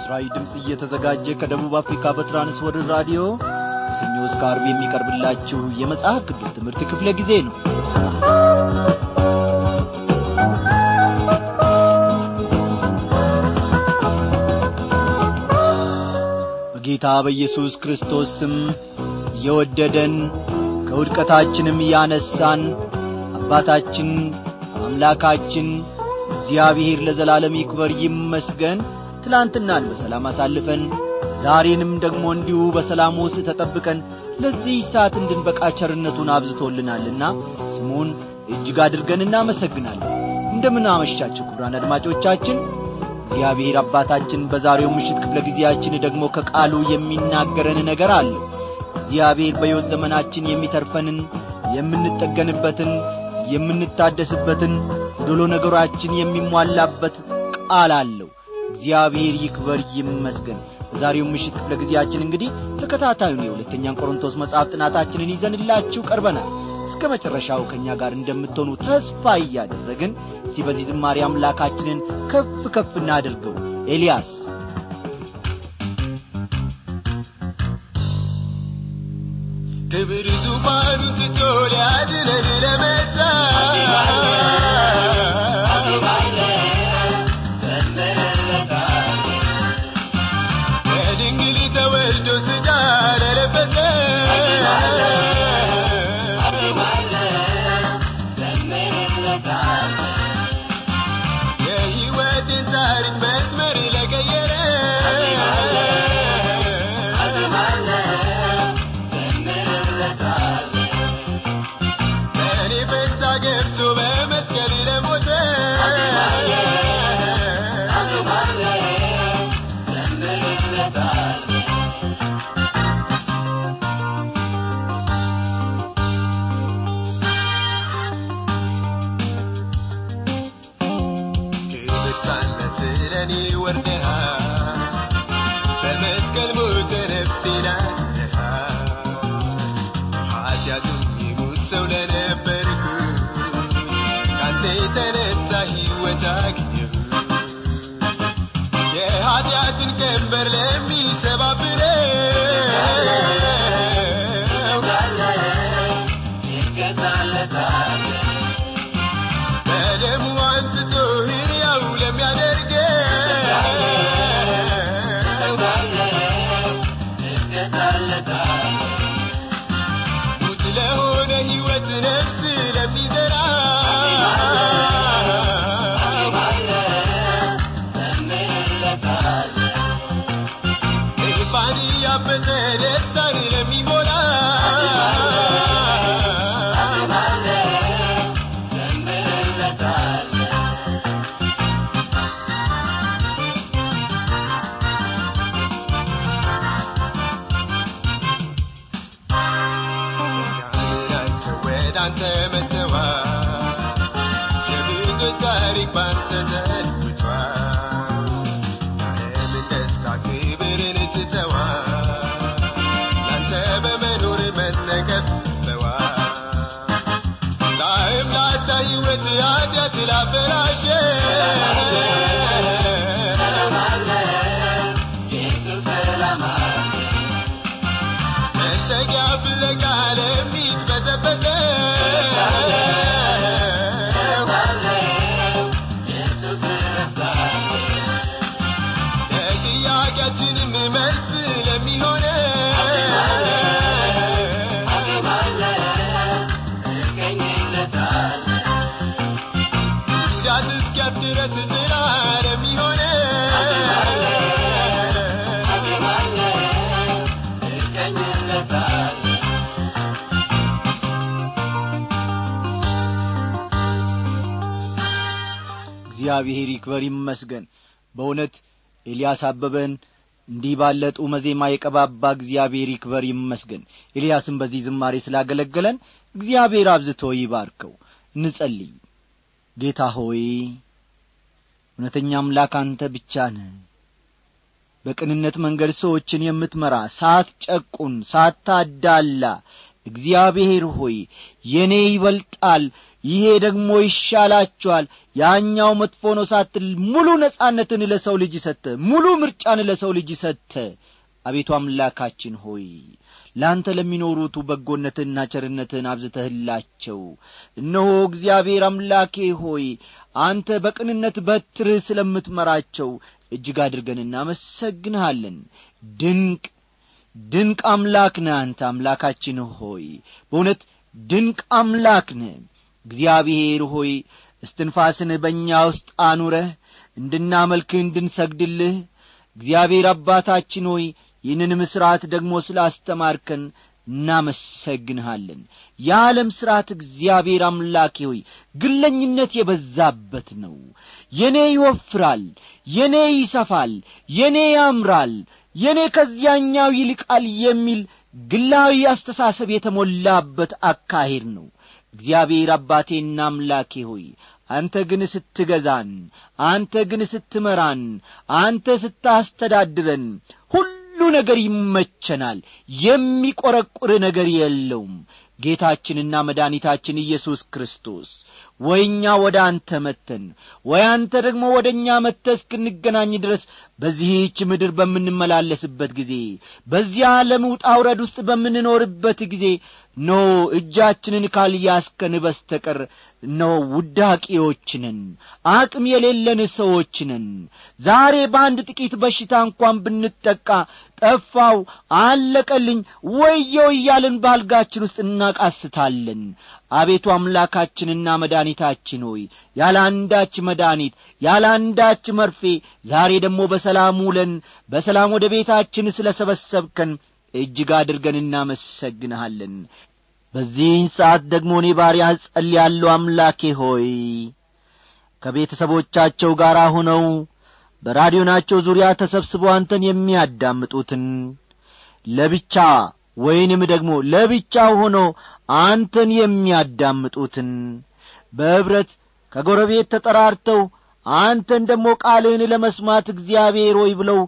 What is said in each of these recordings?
ለምሥራች ድምፅ እየተዘጋጀ ከደቡብ አፍሪካ በትራንስወርልድ ራዲዮ ከሰኞ እስከ ዓርብ የሚቀርብላችሁ የመጽሐፍ ቅዱስ ትምህርት ክፍለ ጊዜ ነው በጌታ በኢየሱስ ክርስቶስ ስም የወደደን ከውድቀታችንም ያነሳን አባታችን አምላካችን እግዚአብሔር ለዘላለም ይክበር ይመስገን ትላንትናን በሰላም አሳልፈን ዛሬንም ደግሞ እንዲሁ በሰላም ውስጥ ተጠብቀን ለዚህ ሰዓት እንድንበቃ ቸርነቱን አብዝቶልናልና ስሙን እጅግ አድርገን እናመሰግናለን እንደምን አመሻችሁ ክቡራን አድማጮቻችን እግዚአብሔር አባታችን በዛሬው ምሽት ክፍለ ጊዜያችን ደግሞ ከቃሉ የሚናገረን ነገር አለ እግዚአብሔር በሕይወት ዘመናችን የሚተርፈንን የምንጠገንበትን የምንታደስበትን ዶሎ ነገራችን የሚሟላበት ቃል አለው እግዚአብሔር ይክበር ይመስገን በዛሬው ምሽት ክፍለ ጊዜያችን እንግዲህ ተከታታዩን የሁለተኛን ቆሮንቶስ መጽሐፍ ጥናታችንን ይዘንላችሁ ቀርበናል እስከ መጨረሻው ከእኛ ጋር እንደምትሆኑ ተስፋ እያደረግን እስቲ በዚህ ዝማሬ አምላካችንን ከፍ ከፍ እናድርገው ኤልያስ ክብር ዙፋኑን ትቶ ሊያድነን ለመጣ ከድንግል ተወልዶ ሥጋ ለለበሰ የሕይወትን ታሪክ መስመር ለቀየረ በእኔ ፈንታ ገብቶ በመስቀል ለሞተ ክብር ሳለ ስለ እኔ ወርደሃል በመስቀል ሞተ ነፍሴን አድነሃል ኃጢአቱን የሙት ሰው ለነበርኩ ካንተ የተነሳ ሕይወት አገኘሁ የኃጢአትን ቀንበር ለሚሰባብረው በደሙ አንስቶ ሕያው ለሚያደርገው ሙት ለሆነ ሕይወት ነፍስ ለሚዘራ እልፋን ያበጠ ደስታን ለሚሞላ አንተ ወደ አንተ መጥተዋል የብዙ ታሪክ ባንተ ተለውጧል የዓለምን ደስታ ክብርን ትተዋል ላንተ በመኖር መነቀፍ በዋል ላይም ላታ ሕይወት ኃጢአት ላበላሸ መጠጊያ ፍለጋ ለሚትበዘበዘ ለጥያቄያችንም መልስ ለሚሆነ ጉዳት እስኪያብ ድረስ ጥላ ለሚሆነ እግዚአብሔር ይክበር ይመስገን በእውነት ኤልያስ አበበን እንዲህ ባለ ጡመ ዜማ የቀባባ እግዚአብሔር ይክበር ይመስገን ኤልያስም በዚህ ዝማሬ ስላገለገለን እግዚአብሔር አብዝቶ ይባርከው እንጸልይ ጌታ ሆይ እውነተኛ አምላክ አንተ ብቻ ነህ በቅንነት መንገድ ሰዎችን የምትመራ ሳትጨቁን ሳታዳላ እግዚአብሔር ሆይ የእኔ ይበልጣል ይሄ ደግሞ ይሻላችኋል ያኛው መጥፎ ነው ሳትል ሙሉ ነጻነትን ለሰው ልጅ ሰተ ሙሉ ምርጫን ለሰው ልጅ ሰተ አቤቱ አምላካችን ሆይ ለአንተ ለሚኖሩቱ በጎነትንና ቸርነትን አብዝተህላቸው እነሆ እግዚአብሔር አምላኬ ሆይ አንተ በቅንነት በትርህ ስለምትመራቸው እጅግ አድርገን እናመሰግንሃለን ድንቅ ድንቅ አምላክ ነህ አንተ አምላካችን ሆይ በእውነት ድንቅ አምላክ ነህ እግዚአብሔር ሆይ እስትንፋስን በእኛ ውስጥ አኑረህ እንድናመልክህ እንድንሰግድልህ እግዚአብሔር አባታችን ሆይ ይህንንም ሥርዓት ደግሞ ስላስተማርከን እናመሰግንሃለን የዓለም ሥርዓት እግዚአብሔር አምላኬ ሆይ ግለኝነት የበዛበት ነው የኔ ይወፍራል የኔ ይሰፋል የኔ ያምራል የኔ ከዚያኛው ይልቃል የሚል ግላዊ አስተሳሰብ የተሞላበት አካሄድ ነው እግዚአብሔር አባቴና አምላኬ ሆይ አንተ ግን ስትገዛን አንተ ግን ስትመራን አንተ ስታስተዳድረን ሁሉ ነገር ይመቸናል የሚቈረቁር ነገር የለውም ጌታችንና መድኃኒታችን ኢየሱስ ክርስቶስ ወይ እኛ ወደ አንተ መተን ወይ አንተ ደግሞ ወደ እኛ መጥተ እስክንገናኝ ድረስ በዚህች ምድር በምንመላለስበት ጊዜ በዚያ ዓለም ውጣ ውረድ ውስጥ በምንኖርበት ጊዜ ኖ እጃችንን ካልያስከን በስተቀር ኖ ውዳቂዎችንን አቅም የሌለን ሰዎችንን ዛሬ በአንድ ጥቂት በሽታ እንኳን ብንጠቃ ጠፋው አለቀልኝ ወየው እያልን ባልጋችን ውስጥ እናቃስታለን አቤቱ አምላካችንና መድኃኒታችን ሆይ ያለ አንዳች መድኃኒት ያለ አንዳች መርፌ ዛሬ ደግሞ በሰላም ውለን በሰላም ወደ ቤታችን ስለ ሰበሰብከን እጅግ አድርገን እናመሰግንሃለን በዚህ ሰዓት ደግሞ እኔ ባሪያህ ጸልያለሁ አምላኬ ሆይ ከቤተሰቦቻቸው ጋር ሆነው በራዲዮናቸው ዙሪያ ተሰብስበው አንተን የሚያዳምጡትን ለብቻ ወይንም ደግሞ ለብቻው ሆኖ አንተን የሚያዳምጡትን በኅብረት ከጎረቤት ተጠራርተው አንተን ደግሞ ቃልህን ለመስማት እግዚአብሔር ሆይ ብለው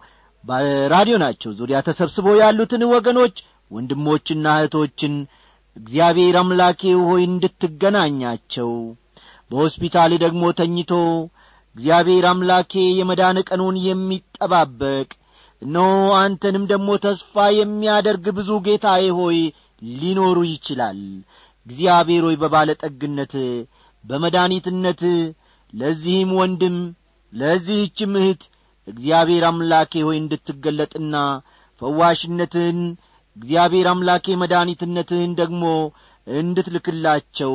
በራዲዮናቸው ዙሪያ ተሰብስበው ያሉትን ወገኖች ወንድሞችና እህቶችን እግዚአብሔር አምላኬ ሆይ እንድትገናኛቸው በሆስፒታል ደግሞ ተኝቶ እግዚአብሔር አምላኬ የመዳን ቀኑን የሚጠባበቅ እነሆ አንተንም ደግሞ ተስፋ የሚያደርግ ብዙ ጌታዬ ሆይ ሊኖሩ ይችላል እግዚአብሔር ሆይ በባለጠግነት በመድኒትነት ለዚህም ወንድም ለዚህችም እህት እግዚአብሔር አምላኬ ሆይ እንድትገለጥና ፈዋሽነትህን እግዚአብሔር አምላኬ መድኒትነትህን ደግሞ እንድትልክላቸው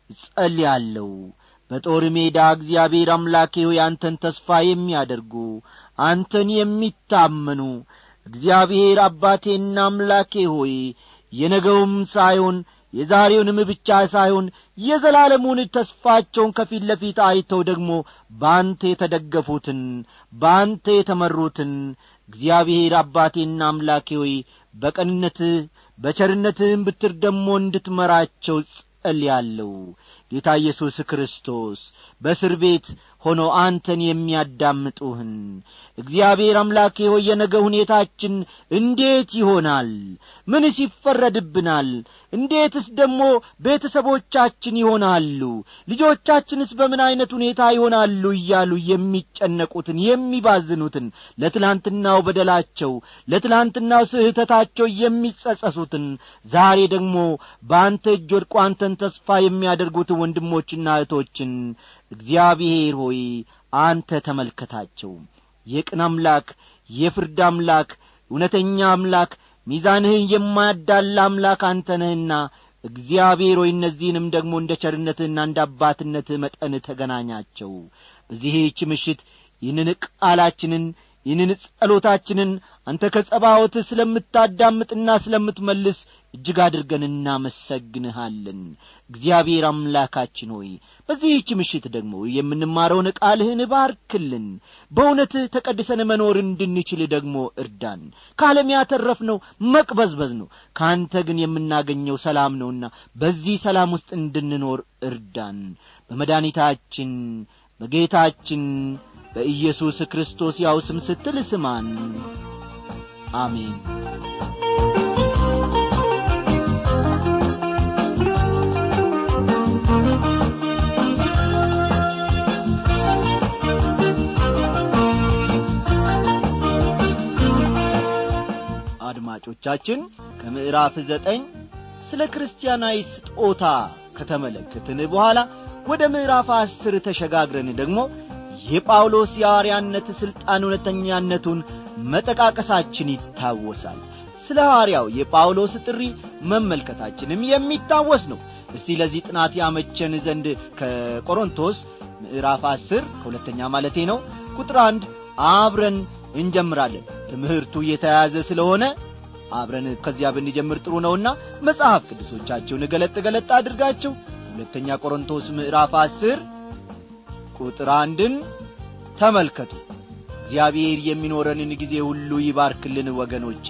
ጸልያለሁ በጦር ሜዳ እግዚአብሔር አምላኬ ሆይ አንተን ተስፋ የሚያደርጉ አንተን የሚታመኑ እግዚአብሔር አባቴና አምላኬ ሆይ የነገውም ሳይሆን የዛሬውንም ብቻ ሳይሆን የዘላለሙን ተስፋቸውን ከፊት ለፊት አይተው ደግሞ በአንተ የተደገፉትን በአንተ የተመሩትን እግዚአብሔር አባቴና አምላኬ ሆይ በቀንነትህ በቸርነትህም ብትር ደግሞ እንድትመራቸው ጸልያለሁ ጌታ ኢየሱስ ክርስቶስ በእስር ቤት ሆኖ አንተን የሚያዳምጡህን እግዚአብሔር አምላኬ ሆይ የነገ ሁኔታችን እንዴት ይሆናል ምንስ ይፈረድብናል እንዴትስ ደግሞ ቤተሰቦቻችን ይሆናሉ ልጆቻችንስ በምን ዐይነት ሁኔታ ይሆናሉ እያሉ የሚጨነቁትን የሚባዝኑትን ለትላንትናው በደላቸው ለትላንትናው ስህተታቸው የሚጸጸሱትን ዛሬ ደግሞ በአንተ እጅ ወድቆ አንተን ተስፋ የሚያደርጉትን ወንድሞችና እህቶችን እግዚአብሔር ሆይ አንተ ተመልከታቸው የቅን አምላክ የፍርድ አምላክ እውነተኛ አምላክ ሚዛንህን የማያዳላ አምላክ አንተ ነህና እግዚአብሔር ሆይ እነዚህንም ደግሞ እንደ ቸርነትህና እንደ አባትነትህ መጠን ተገናኛቸው በዚህች ምሽት ይህንን ቃላችንን ይህንን ጸሎታችንን አንተ ከጸባዖት ስለምታዳምጥና ስለምትመልስ እጅግ አድርገን እናመሰግንሃለን እግዚአብሔር አምላካችን ሆይ በዚህች ምሽት ደግሞ የምንማረውን ቃልህን ባርክልን በእውነትህ ተቀድሰን መኖር እንድንችል ደግሞ እርዳን ከዓለም ያተረፍነው መቅበዝበዝ ነው ከአንተ ግን የምናገኘው ሰላም ነውና በዚህ ሰላም ውስጥ እንድንኖር እርዳን በመድኒታችን በጌታችን በኢየሱስ ክርስቶስ ያው ስም ስትል ስማን አሜን አድማጮቻችን ከምዕራፍ ዘጠኝ ስለ ክርስቲያናዊ ስጦታ ከተመለከትን በኋላ ወደ ምዕራፍ አስር ተሸጋግረን ደግሞ የጳውሎስ የሐዋርያነት ሥልጣን እውነተኛነቱን መጠቃቀሳችን ይታወሳል ስለ ሐዋርያው የጳውሎስ ጥሪ መመልከታችንም የሚታወስ ነው እስቲ ለዚህ ጥናት ያመቸን ዘንድ ከቆሮንቶስ ምዕራፍ አስር ከሁለተኛ ማለቴ ነው ቁጥር አንድ አብረን እንጀምራለን ትምህርቱ የተያያዘ ስለሆነ አብረን ከዚያ ብንጀምር ጥሩ ነውና መጽሐፍ ቅዱሶቻችሁን ገለጥ ገለጥ አድርጋችሁ ሁለተኛ ቆሮንቶስ ምዕራፍ አስር ቁጥር አንድን ተመልከቱ እግዚአብሔር የሚኖረንን ጊዜ ሁሉ ይባርክልን ወገኖች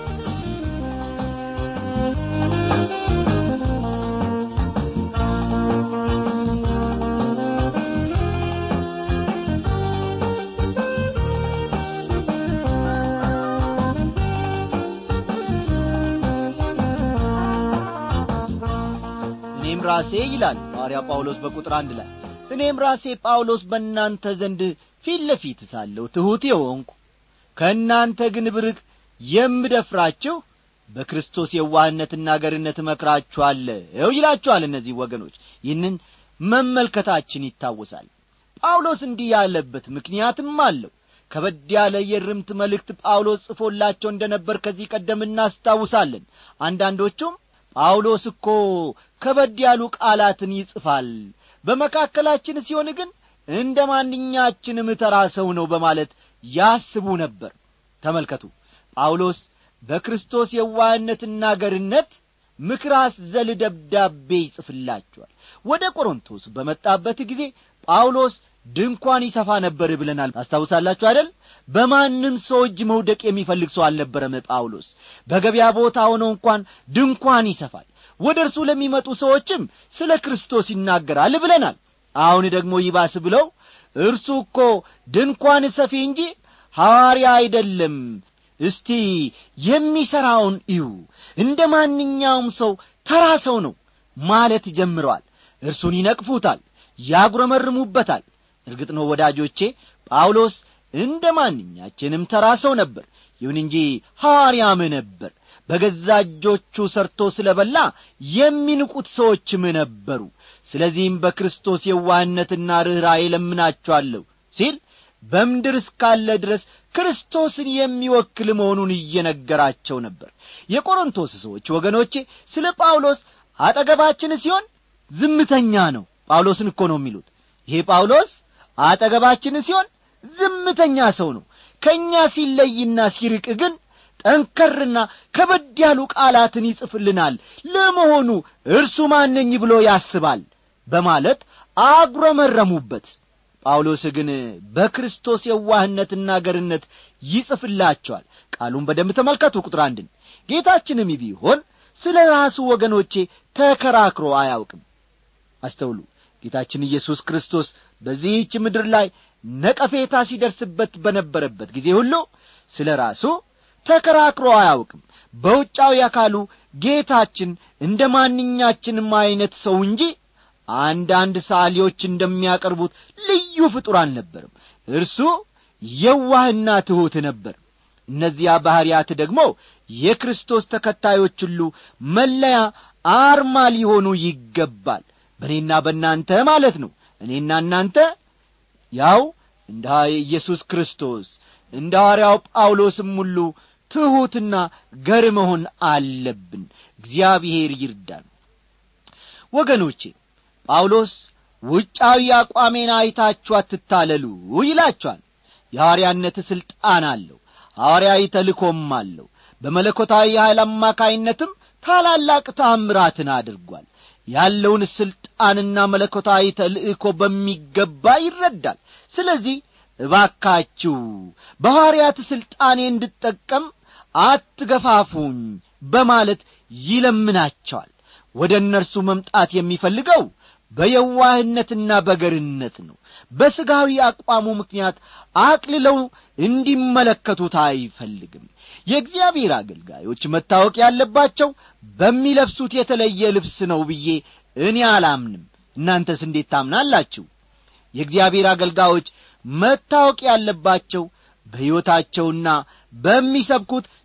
እኔም ራሴ ይላል ሐዋርያ ጳውሎስ በቁጥር አንድ ላይ እኔም ራሴ ጳውሎስ በእናንተ ዘንድ ፊት ለፊት ሳለሁ ትሑት የሆንኩ ከእናንተ ግን ብርቅ የምደፍራችሁ በክርስቶስ የዋህነትና ገርነት እመክራችኋለሁ ይላችኋል እነዚህ ወገኖች ይህንን መመልከታችን ይታወሳል ጳውሎስ እንዲህ ያለበት ምክንያትም አለው ከበድ ያለ የርምት መልእክት ጳውሎስ ጽፎላቸው እንደ ነበር ከዚህ ቀደም እናስታውሳለን አንዳንዶቹም ጳውሎስ እኮ ከበድ ያሉ ቃላትን ይጽፋል በመካከላችን ሲሆን ግን እንደ ማንኛችንም ተራ ሰው ነው በማለት ያስቡ ነበር ተመልከቱ ጳውሎስ በክርስቶስ የዋህነትና ገርነት ምክር አዘል ደብዳቤ ይጽፍላቸዋል ወደ ቆሮንቶስ በመጣበት ጊዜ ጳውሎስ ድንኳን ይሰፋ ነበር ብለናል ታስታውሳላችሁ አይደል በማንም ሰው እጅ መውደቅ የሚፈልግ ሰው አልነበረም ጳውሎስ በገበያ ቦታ ሆኖ እንኳን ድንኳን ይሰፋል ወደ እርሱ ለሚመጡ ሰዎችም ስለ ክርስቶስ ይናገራል ብለናል አሁን ደግሞ ይባስ ብለው እርሱ እኮ ድንኳን ሰፊ እንጂ ሐዋርያ አይደለም እስቲ የሚሠራውን እዩ እንደ ማንኛውም ሰው ተራ ሰው ነው ማለት ጀምረዋል እርሱን ይነቅፉታል ያጉረመርሙበታል እርግጥ ነው ወዳጆቼ ጳውሎስ እንደ ማንኛችንም ተራ ሰው ነበር ይሁን እንጂ ሐዋርያም ነበር በገዛ እጆቹ ሰርቶ ስለ በላ የሚንቁት ሰዎችም ነበሩ ስለዚህም በክርስቶስ የዋህነትና ርኅራዬ ለምናችኋለሁ ሲል በምድር እስካለ ድረስ ክርስቶስን የሚወክል መሆኑን እየነገራቸው ነበር የቆሮንቶስ ሰዎች ወገኖቼ ስለ ጳውሎስ አጠገባችን ሲሆን ዝምተኛ ነው ጳውሎስን እኮ ነው የሚሉት ይሄ ጳውሎስ አጠገባችን ሲሆን ዝምተኛ ሰው ነው ከእኛ ሲለይና ሲርቅ ግን ጠንከርና ከበድ ያሉ ቃላትን ይጽፍልናል ለመሆኑ እርሱ ማነኝ ብሎ ያስባል በማለት አጉረመረሙበት ጳውሎስ ግን በክርስቶስ የዋህነትና ገርነት ይጽፍላቸዋል ቃሉን በደንብ ተመልከቱ ቁጥር አንድን ጌታችንም ቢሆን ስለ ራሱ ወገኖቼ ተከራክሮ አያውቅም አስተውሉ ጌታችን ኢየሱስ ክርስቶስ በዚህች ምድር ላይ ነቀፌታ ሲደርስበት በነበረበት ጊዜ ሁሉ ስለ ራሱ ተከራክሮ አያውቅም በውጫዊ አካሉ ጌታችን እንደ ማንኛችንም ዐይነት ሰው እንጂ አንዳንድ ሳሊዎች እንደሚያቀርቡት ልዩ ፍጡር አልነበርም እርሱ የዋህና ትሑት ነበር እነዚያ ባሕርያት ደግሞ የክርስቶስ ተከታዮች ሁሉ መለያ አርማ ሊሆኑ ይገባል በእኔና በእናንተ ማለት ነው እኔና እናንተ ያው እንደ ኢየሱስ ክርስቶስ እንደ ሐዋርያው ጳውሎስም ሁሉ ትሑትና ገር መሆን አለብን እግዚአብሔር ይርዳን ወገኖቼ ጳውሎስ ውጫዊ አቋሜን አይታችሁ አትታለሉ ይላችኋል የሐዋርያነት ሥልጣን አለው ሐዋርያዊ ተልኮም አለው በመለኮታዊ ኃይል አማካይነትም ታላላቅ ታምራትን አድርጓል ያለውን ሥልጣንና መለኮታዊ ተልእኮ በሚገባ ይረዳል ስለዚህ እባካችሁ በሐዋርያት ሥልጣኔ እንድጠቀም አትገፋፉኝ በማለት ይለምናቸዋል ወደ እነርሱ መምጣት የሚፈልገው በየዋህነትና በገርነት ነው በሥጋዊ አቋሙ ምክንያት አቅልለው እንዲመለከቱት አይፈልግም የእግዚአብሔር አገልጋዮች መታወቅ ያለባቸው በሚለብሱት የተለየ ልብስ ነው ብዬ እኔ አላምንም እናንተስ እንዴት ታምናላችሁ የእግዚአብሔር አገልጋዮች መታወቅ ያለባቸው በሕይወታቸውና በሚሰብኩት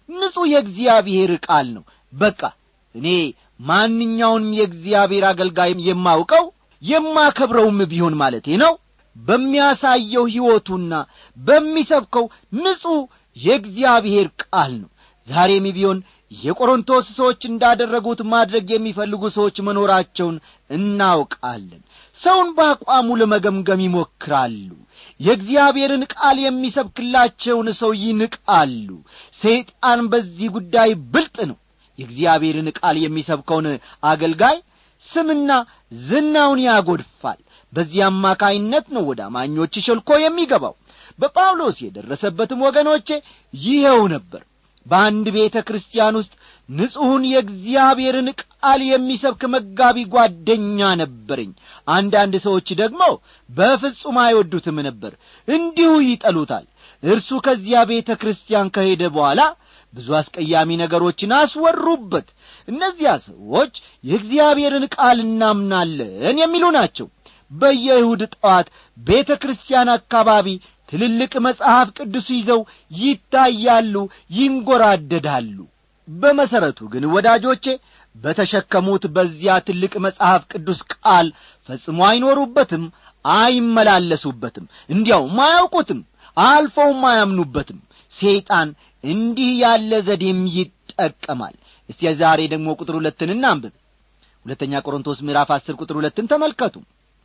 ንጹሕ የእግዚአብሔር ቃል ነው በቃ እኔ ማንኛውንም የእግዚአብሔር አገልጋይ የማውቀው የማከብረውም ቢሆን ማለቴ ነው በሚያሳየው ሕይወቱና በሚሰብከው ንጹሕ የእግዚአብሔር ቃል ነው ዛሬም ቢሆን የቆሮንቶስ ሰዎች እንዳደረጉት ማድረግ የሚፈልጉ ሰዎች መኖራቸውን እናውቃለን ሰውን በአቋሙ ለመገምገም ይሞክራሉ የእግዚአብሔርን ቃል የሚሰብክላቸውን ሰው ይንቃሉ ሰይጣን በዚህ ጉዳይ ብልጥ ነው የእግዚአብሔርን ቃል የሚሰብከውን አገልጋይ ስምና ዝናውን ያጐድፋል በዚህ አማካይነት ነው ወደ አማኞች ሸልኮ የሚገባው በጳውሎስ የደረሰበትም ወገኖቼ ይኸው ነበር በአንድ ቤተ ክርስቲያን ውስጥ ንጹሑን የእግዚአብሔርን ቃል የሚሰብክ መጋቢ ጓደኛ ነበረኝ አንዳንድ ሰዎች ደግሞ በፍጹም አይወዱትም ነበር እንዲሁ ይጠሉታል እርሱ ከዚያ ቤተ ክርስቲያን ከሄደ በኋላ ብዙ አስቀያሚ ነገሮችን አስወሩበት እነዚያ ሰዎች የእግዚአብሔርን ቃል እናምናለን የሚሉ ናቸው በየይሁድ ጠዋት ቤተ ክርስቲያን አካባቢ ትልልቅ መጽሐፍ ቅዱስ ይዘው ይታያሉ ይንጐራደዳሉ በመሠረቱ ግን ወዳጆቼ በተሸከሙት በዚያ ትልቅ መጽሐፍ ቅዱስ ቃል ፈጽሞ አይኖሩበትም አይመላለሱበትም እንዲያውም አያውቁትም አልፈውም አያምኑበትም ሰይጣን እንዲህ ያለ ዘዴም ይጠቀማል እስቲ ዛሬ ደግሞ ቁጥር ሁለትን እናንብብ ሁለተኛ ቆሮንቶስ ምዕራፍ አስር ቁጥር ሁለትን ተመልከቱ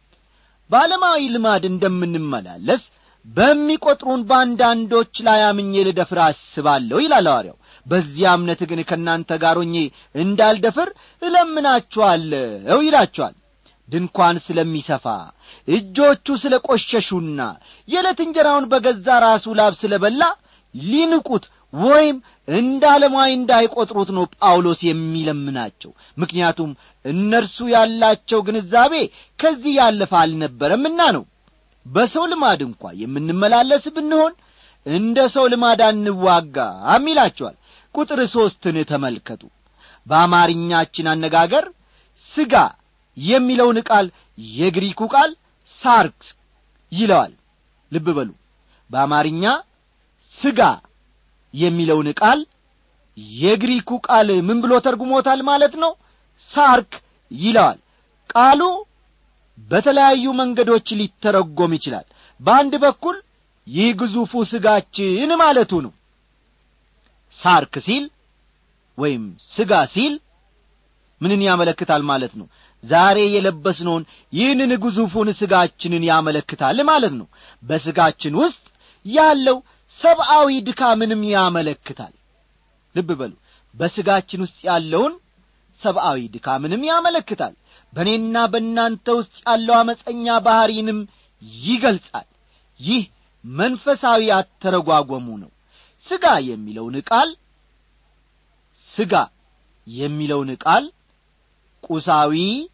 በዓለማዊ ልማድ እንደምንመላለስ በሚቈጥሩን በአንዳንዶች ላይ አምኜ ልደፍር አስባለሁ ይላል ሐዋርያው በዚያ እምነት ግን ከእናንተ ጋር ሆኜ እንዳልደፍር እለምናችኋለሁ ይላችኋል ድንኳን ስለሚሰፋ እጆቹ ስለ ቈሸሹና የዕለት እንጀራውን በገዛ ራሱ ላብ ስለ በላ ሊንቁት ወይም እንደ ዓለማዊ እንዳይቈጥሩት ነው ጳውሎስ የሚለምናቸው ምክንያቱም እነርሱ ያላቸው ግንዛቤ ከዚህ ያለፈ አልነበረምና ነው በሰው ልማድ እንኳ የምንመላለስ ብንሆን እንደ ሰው ልማድ አንዋጋም ይላቸዋል ቁጥር ሦስትን ተመልከቱ በአማርኛችን አነጋገር ሥጋ የሚለውን ቃል የግሪኩ ቃል ሳርክስ ይለዋል ልብ በሉ በአማርኛ ሥጋ የሚለውን ቃል የግሪኩ ቃል ምን ብሎ ተርጉሞታል ማለት ነው ሳርክ ይለዋል ቃሉ በተለያዩ መንገዶች ሊተረጎም ይችላል በአንድ በኩል ይህ ግዙፉ ሥጋችን ማለቱ ነው ሳርክ ሲል ወይም ሥጋ ሲል ምንን ያመለክታል ማለት ነው ዛሬ የለበስነውን ይህንን ግዙፉን ሥጋችንን ያመለክታል ማለት ነው በሥጋችን ውስጥ ያለው ሰብአዊ ድካምንም ያመለክታል ልብ በሉ በሥጋችን ውስጥ ያለውን ሰብአዊ ድካምንም ያመለክታል በእኔና በእናንተ ውስጥ ያለው አመፀኛ ባሕሪንም ይገልጻል ይህ መንፈሳዊ አተረጓጓሙ ነው ሥጋ የሚለውን ቃል ሥጋ የሚለውን ቃል ቁሳዊ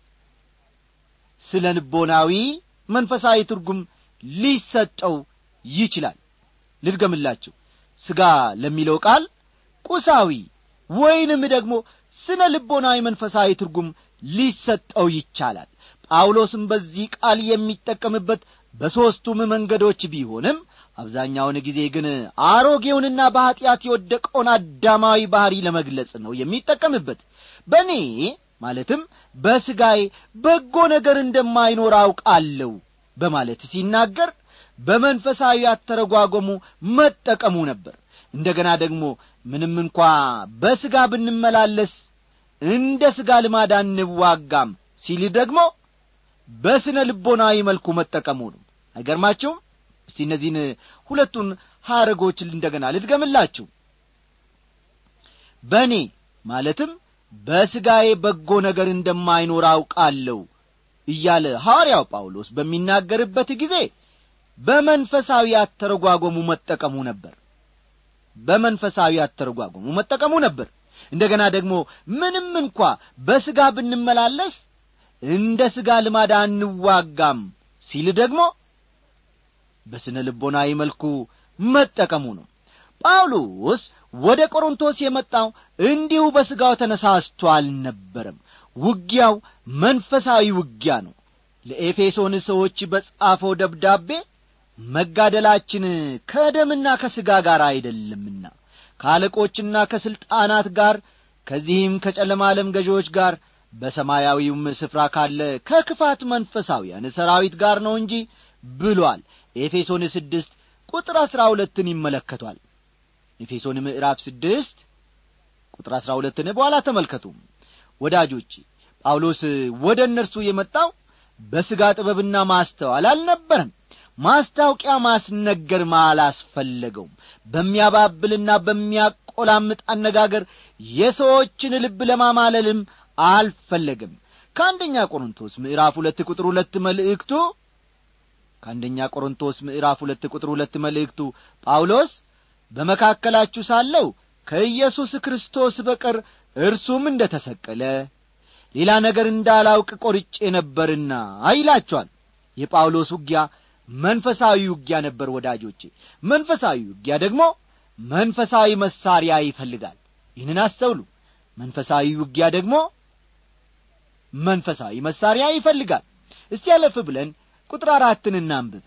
ስለ ልቦናዊ መንፈሳዊ ትርጉም ሊሰጠው ይችላል ልድገምላችሁ ሥጋ ለሚለው ቃል ቁሳዊ ወይንም ደግሞ ስነ ልቦናዊ መንፈሳዊ ትርጉም ሊሰጠው ይቻላል ጳውሎስም በዚህ ቃል የሚጠቀምበት በሦስቱም መንገዶች ቢሆንም አብዛኛውን ጊዜ ግን አሮጌውንና በኀጢአት የወደቀውን አዳማዊ ባሕሪ ለመግለጽ ነው የሚጠቀምበት በእኔ ማለትም በሥጋዬ በጎ ነገር እንደማይኖር አውቃለሁ በማለት ሲናገር በመንፈሳዊ አተረጓጎሙ መጠቀሙ ነበር እንደ ገና ደግሞ ምንም እንኳ በሥጋ ብንመላለስ እንደ ሥጋ ልማድ አንዋጋም ሲል ደግሞ በስነ ልቦናዊ መልኩ መጠቀሙ ነው አይገርማችሁም እስቲ እነዚህን ሁለቱን ሐረጎች እንደገና ልድገምላችሁ በእኔ ማለትም በሥጋዬ በጎ ነገር እንደማይኖር አውቃለሁ እያለ ሐዋርያው ጳውሎስ በሚናገርበት ጊዜ በመንፈሳዊ አተረጓጎሙ መጠቀሙ ነበር በመንፈሳዊ አተረጓጎሙ መጠቀሙ ነበር እንደገና ደግሞ ምንም እንኳ በሥጋ ብንመላለስ እንደ ሥጋ ልማድ አንዋጋም ሲል ደግሞ በስነ ልቦናዊ መልኩ መጠቀሙ ነው ጳውሎስ ወደ ቆሮንቶስ የመጣው እንዲሁ በሥጋው ተነሳስቶ አልነበረም ውጊያው መንፈሳዊ ውጊያ ነው ለኤፌሶን ሰዎች በጻፈው ደብዳቤ መጋደላችን ከደምና ከሥጋ ጋር አይደለምና ከአለቆችና ከሥልጣናት ጋር ከዚህም ከጨለማ ዓለም ገዢዎች ጋር በሰማያዊውም ስፍራ ካለ ከክፋት መንፈሳውያን ሰራዊት ጋር ነው እንጂ ብሏል ኤፌሶን ስድስት ቁጥር አሥራ ሁለትን ይመለከቷል ኤፌሶን ምዕራፍ ስድስት ቁጥር አሥራ ሁለትን በኋላ ተመልከቱ ወዳጆቼ ጳውሎስ ወደ እነርሱ የመጣው በሥጋ ጥበብና ማስተዋል አልነበረም ማስታወቂያ ማስነገርም አላስፈለገውም በሚያባብልና በሚያቆላምጥ አነጋገር የሰዎችን ልብ ለማማለልም አልፈለግም ከአንደኛ ቆሮንቶስ ምዕራፍ ሁለት ቁጥር ሁለት መልእክቱ ከአንደኛ ቆሮንቶስ ምዕራፍ ሁለት ቁጥር ሁለት መልእክቱ ጳውሎስ በመካከላችሁ ሳለው ከኢየሱስ ክርስቶስ በቀር እርሱም እንደ ተሰቀለ ሌላ ነገር እንዳላውቅ ቆርጬ ነበርና ይላቸዋል የጳውሎስ ውጊያ መንፈሳዊ ውጊያ ነበር ወዳጆቼ መንፈሳዊ ውጊያ ደግሞ መንፈሳዊ መሳሪያ ይፈልጋል ይህንን አስተውሉ መንፈሳዊ ውጊያ ደግሞ መንፈሳዊ መሳሪያ ይፈልጋል እስቲ ያለፍ ብለን ቁጥር አራትን እናንብብ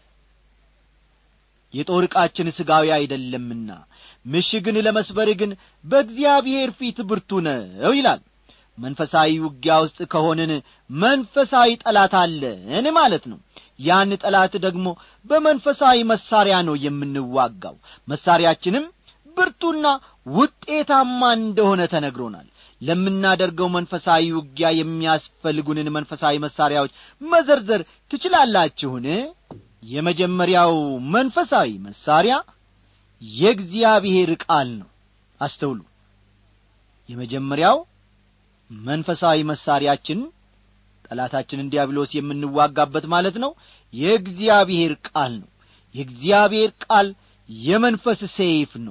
የጦር ዕቃችን ሥጋዊ አይደለምና ምሽግን ለመስበር ግን በእግዚአብሔር ፊት ብርቱ ነው ይላል መንፈሳዊ ውጊያ ውስጥ ከሆንን መንፈሳዊ ጠላት አለን ማለት ነው ያን ጠላት ደግሞ በመንፈሳዊ መሳሪያ ነው የምንዋጋው መሳሪያችንም ብርቱና ውጤታማ እንደሆነ ተነግሮናል ለምናደርገው መንፈሳዊ ውጊያ የሚያስፈልጉንን መንፈሳዊ መሳሪያዎች መዘርዘር ትችላላችሁን የመጀመሪያው መንፈሳዊ መሳሪያ የእግዚአብሔር ቃል ነው አስተውሉ የመጀመሪያው መንፈሳዊ መሳሪያችን ጠላታችንን ዲያብሎስ የምንዋጋበት ማለት ነው የእግዚአብሔር ቃል ነው የእግዚአብሔር ቃል የመንፈስ ሰይፍ ነው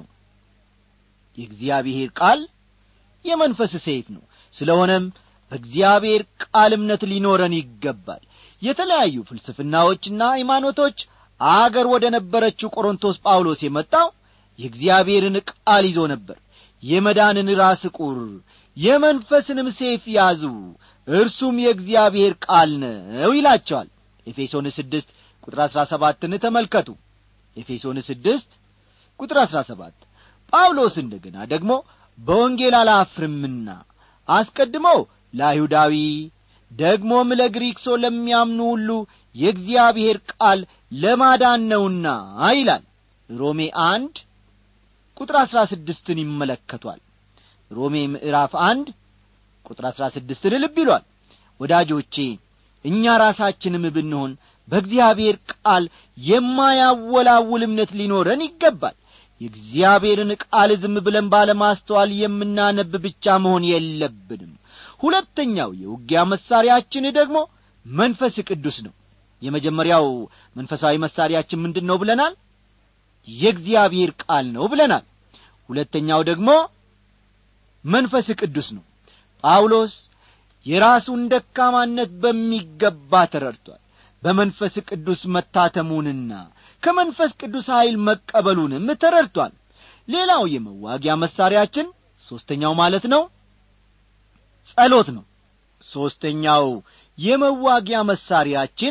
የእግዚአብሔር ቃል የመንፈስ ሰይፍ ነው ስለሆነም በእግዚአብሔር ቃል እምነት ሊኖረን ይገባል የተለያዩ ፍልስፍናዎችና ሃይማኖቶች አገር ወደ ነበረችው ቆሮንቶስ ጳውሎስ የመጣው የእግዚአብሔርን ቃል ይዞ ነበር የመዳንን ራስ ቁር የመንፈስንም ሴፍ ያዙ እርሱም የእግዚአብሔር ቃል ነው ይላቸዋል ኤፌሶን ስድስት ቁጥር አሥራ ሰባትን ተመልከቱ ኤፌሶን ስድስት ቁጥር አሥራ ሰባት ጳውሎስ እንደ ገና ደግሞ በወንጌል አላፍርምና አስቀድሞ ለአይሁዳዊ ደግሞም ለግሪክ ሰው ለሚያምኑ ሁሉ የእግዚአብሔር ቃል ለማዳን ነውና ይላል ሮሜ አንድ ቁጥር አሥራ ስድስትን ይመለከቷል ሮሜ ምዕራፍ አንድ ቁጥር አሥራ ስድስትን ልብ ይሏል ወዳጆቼ እኛ ራሳችንም ብንሆን በእግዚአብሔር ቃል የማያወላውል እምነት ሊኖረን ይገባል የእግዚአብሔርን ቃል ዝም ብለን ባለማስተዋል የምናነብ ብቻ መሆን የለብንም ሁለተኛው የውጊያ መሳሪያችን ደግሞ መንፈስ ቅዱስ ነው የመጀመሪያው መንፈሳዊ መሳሪያችን ምንድን ነው ብለናል የእግዚአብሔር ቃል ነው ብለናል ሁለተኛው ደግሞ መንፈስ ቅዱስ ነው ጳውሎስ የራሱን ደካማነት በሚገባ ተረድቷል በመንፈስ ቅዱስ መታተሙንና ከመንፈስ ቅዱስ ኀይል መቀበሉንም ተረድቷል ሌላው የመዋጊያ መሳሪያችን ሦስተኛው ማለት ነው ጸሎት ነው ሦስተኛው የመዋጊያ መሳሪያችን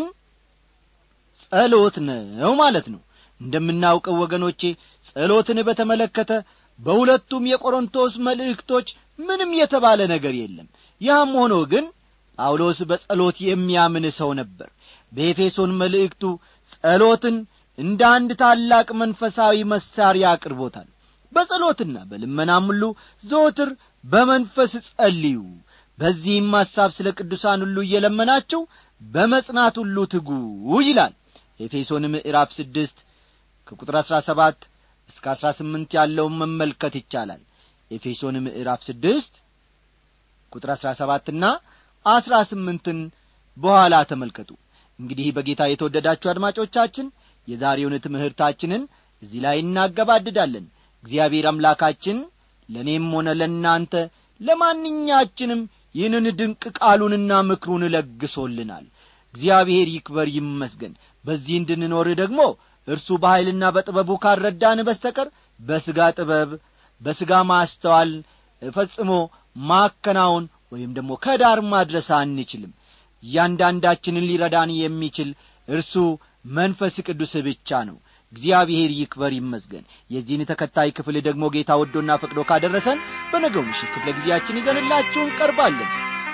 ጸሎት ነው ማለት ነው እንደምናውቀው ወገኖቼ ጸሎትን በተመለከተ በሁለቱም የቆሮንቶስ መልእክቶች ምንም የተባለ ነገር የለም ያም ሆኖ ግን ጳውሎስ በጸሎት የሚያምን ሰው ነበር በኤፌሶን መልእክቱ ጸሎትን እንደ አንድ ታላቅ መንፈሳዊ መሳሪያ አቅርቦታል በጸሎትና በልመናም ሁሉ ዘወትር በመንፈስ ጸልዩ በዚህም ሐሳብ ስለ ቅዱሳን ሁሉ እየለመናችሁ በመጽናት ሁሉ ትጉ ይላል ኤፌሶን ምዕራፍ ስድስት ከቁጥር አሥራ ሰባት እስከ አሥራ ስምንት ያለውን መመልከት ይቻላል ኤፌሶን ምዕራፍ ስድስት ቁጥር አሥራ ሰባትና አሥራ ስምንትን በኋላ ተመልከቱ እንግዲህ በጌታ የተወደዳችሁ አድማጮቻችን የዛሬውን ትምህርታችንን እዚህ ላይ እናገባድዳለን እግዚአብሔር አምላካችን ለእኔም ሆነ ለእናንተ ለማንኛችንም ይህንን ድንቅ ቃሉንና ምክሩን ለግሶልናል እግዚአብሔር ይክበር ይመስገን በዚህ እንድንኖር ደግሞ እርሱ በኀይልና በጥበቡ ካልረዳን በስተቀር በሥጋ ጥበብ በሥጋ ማስተዋል ፈጽሞ ማከናወን ወይም ደግሞ ከዳር ማድረስ አንችልም እያንዳንዳችንን ሊረዳን የሚችል እርሱ መንፈስ ቅዱስ ብቻ ነው እግዚአብሔር ይክበር ይመስገን የዚህን ተከታይ ክፍል ደግሞ ጌታ ወዶና ፈቅዶ ካደረሰን በነገው ምሽት ክፍለ ጊዜያችን ይዘንላችሁ እንቀርባለን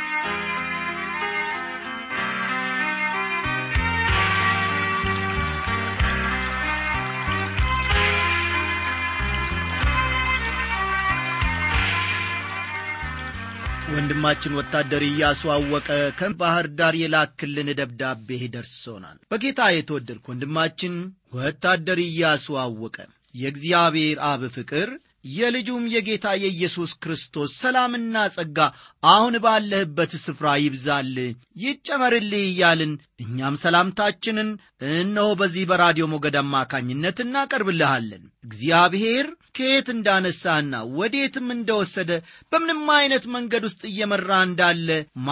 ወንድማችን ወታደር እያሱ አወቀ ከባህር ዳር የላክልን ደብዳቤ ደርሶናል በጌታ የተወደድክ ወንድማችን ወታደር እያሱ አወቀ የእግዚአብሔር አብ ፍቅር የልጁም የጌታ የኢየሱስ ክርስቶስ ሰላምና ጸጋ አሁን ባለህበት ስፍራ ይብዛል ይጨመርልህ እያልን እኛም ሰላምታችንን እነሆ በዚህ በራዲዮ ሞገድ አማካኝነት እናቀርብልሃለን እግዚአብሔር ከየት እንዳነሳና ወዴትም እንደወሰደ በምንም አይነት መንገድ ውስጥ እየመራ እንዳለ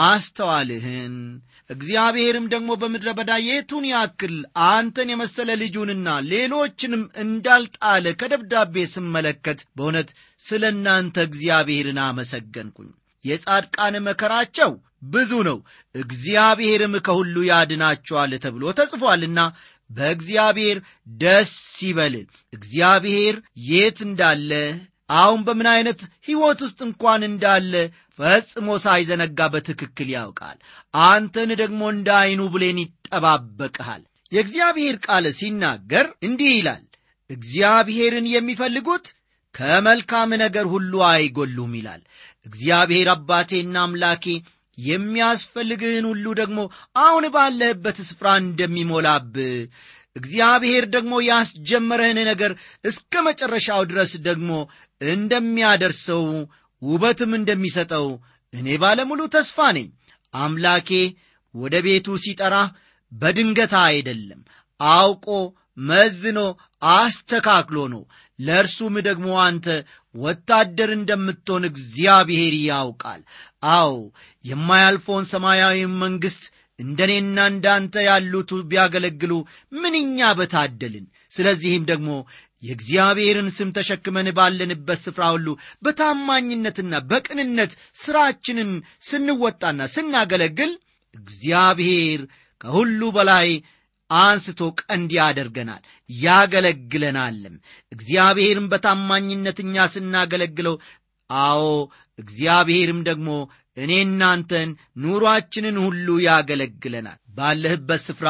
ማስተዋልህን እግዚአብሔርም ደግሞ በምድረ በዳ የቱን ያክል አንተን የመሰለ ልጁንና ሌሎችንም እንዳልጣለ ከደብዳቤ ስመለከት በእውነት ስለ እናንተ እግዚአብሔርን አመሰገንኩኝ የጻድቃን መከራቸው ብዙ ነው እግዚአብሔርም ከሁሉ ያድናቸዋል ተብሎ ተጽፏልና በእግዚአብሔር ደስ ይበል እግዚአብሔር የት እንዳለ አሁን በምን አይነት ሕይወት ውስጥ እንኳን እንዳለ ፈጽሞ ሳይዘነጋ በትክክል ያውቃል አንተን ደግሞ እንደ ዐይኑ ብሌን ይጠባበቅሃል የእግዚአብሔር ቃል ሲናገር እንዲህ ይላል እግዚአብሔርን የሚፈልጉት ከመልካም ነገር ሁሉ አይጎሉም ይላል እግዚአብሔር አባቴና አምላኬ የሚያስፈልግህን ሁሉ ደግሞ አሁን ባለህበት ስፍራ እንደሚሞላብህ እግዚአብሔር ደግሞ ያስጀመረህን ነገር እስከ መጨረሻው ድረስ ደግሞ እንደሚያደርሰው ውበትም እንደሚሰጠው እኔ ባለሙሉ ተስፋ ነኝ አምላኬ ወደ ቤቱ ሲጠራ በድንገታ አይደለም አውቆ መዝኖ አስተካክሎ ነው ለእርሱም ደግሞ አንተ ወታደር እንደምትሆን እግዚአብሔር ያውቃል አዎ የማያልፈውን ሰማያዊ መንግሥት እንደ እኔና እንዳንተ ያሉት ቢያገለግሉ ምንኛ በታደልን ስለዚህም ደግሞ የእግዚአብሔርን ስም ተሸክመን ባለንበት ስፍራ ሁሉ በታማኝነትና በቅንነት ሥራችንን ስንወጣና ስናገለግል እግዚአብሔር ከሁሉ በላይ አንስቶ ቀንድ ያደርገናል ያገለግለናልም እግዚአብሔርም በታማኝነት እኛ ስናገለግለው አዎ እግዚአብሔርም ደግሞ እኔ እናንተን ኑሮአችንን ሁሉ ያገለግለናል ባለህበት ስፍራ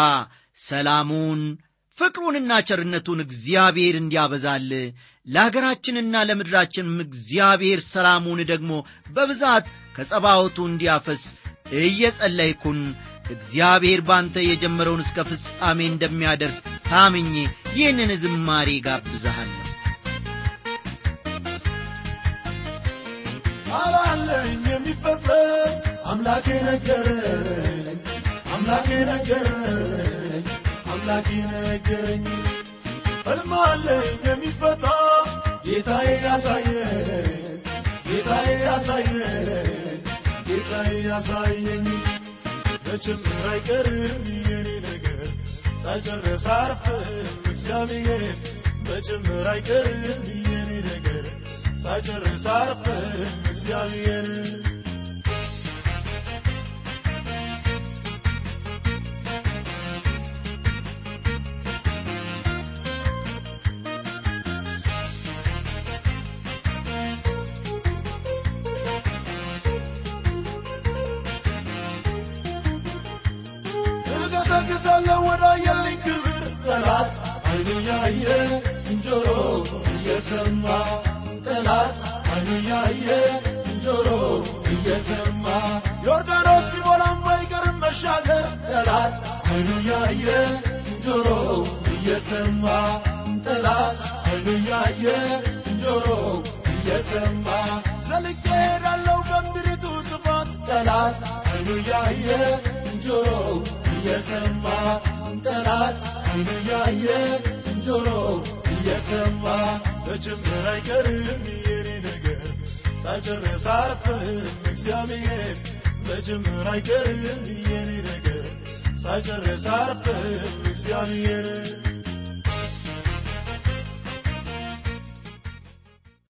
ሰላሙን ፍቅሩንና ቸርነቱን እግዚአብሔር እንዲያበዛል ለአገራችንና ለምድራችንም እግዚአብሔር ሰላሙን ደግሞ በብዛት ከጸባወቱ እንዲያፈስ እየጸለይኩን እግዚአብሔር ባንተ የጀመረውን እስከ ፍጻሜ እንደሚያደርስ ታምኜ ይህንን ዝማሬ ጋብዛሃለሁ አላለኝ የሚፈጸም አምላኬ ነገረኝ አምላኬ ነገረኝ አምላኬ ነገረኝ ሕልም አለኝ የሚፈታ ጌታዬ ያሳየኝ ጌታዬ ያሳየኝ ጌታዬ ያሳየኝ መቼምር አይቀርም የኔ ነገር ሳይጨርስ አርፍም እግዚአብሔር መቼምር አይቀርም የኔ ነገር ሳይጨርስ አርፍም እግዚአብሔር እገሰግሳለሁ ወደ አየልኝ ክብር ጠላት አይኑ ያየ ጆሮ እየሰማ ጠላት አይኑ ያየ ጆሮ እየሰማ ዮርዳኖስ ቢሞላም አይቀርም መሻገር ጠላት አይኑ ያየ ጆሮ እየሰማ ጠላት አይኑ ያየ ጆሮ እየሰማ ዘልቄ ሄዳለሁ በምድሪቱ ስፋት ጠላት አይኑ ያየ ጆሮ እየሰማ ጠላት አይኑ ያየ ጆሮ እየሰማ በጭምር አይቀርም የኔ ነገር ሳይጨርስ አርፍም እግዚአብሔር በጭምር አይቀርም የኔ ነገር ሳይጨርስ አርፍም እግዚአብሔር